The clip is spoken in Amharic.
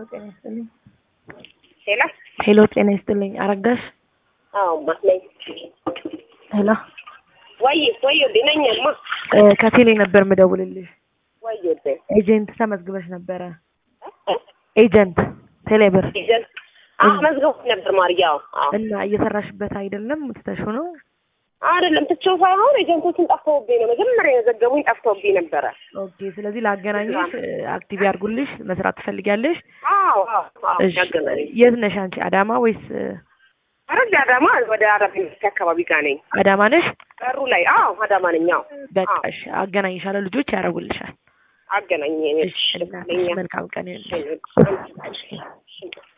ጤና ይስጥልኝ። ሄሎ ሄሎ ጤና ይስጥልኝ። አረጋሽ አዎ ማ ነኝ። ሄሎ ወይ ወይ ወዴ ነኝማ እ ከቴሌ ነበር ምደውልልሽ። ወይ ወዴ ኤጀንት ተመዝግበሽ ነበረ። ኤጀንት ቴሌብር ይዘን አዎ መዝገቡ ነበር ማርያው አዎ እና እየሰራሽበት አይደለም ትተሽው ነው? አይደለም ትቼው ሳይሆን ኤጀንቶችን ጠፍተውብኝ ነው መጀመሪያ የዘገቡኝ ጠፍተውብኝ ነበረ። ኦኬ። ስለዚህ ላገናኝሽ አክቲቭ ያድርጉልሽ። መስራት ትፈልጊያለሽ? አዎ አዎ አዎ እሺ። ያገናኝ የት ነሽ አንቺ? አዳማ ወይስ አረግ አዳማ ወደ አረብ ኤምሬት አካባቢ ጋር ነኝ። አዳማ ነሽ? በሩ ላይ አዎ አዳማ ነኝ። አዎ በቃ እሺ፣ አገናኝሻለሁ። ልጆች ያደርጉልሻል። አገናኝ እሺ፣ እናትሽ መልካም ቀን ይሁንልሽ። እሺ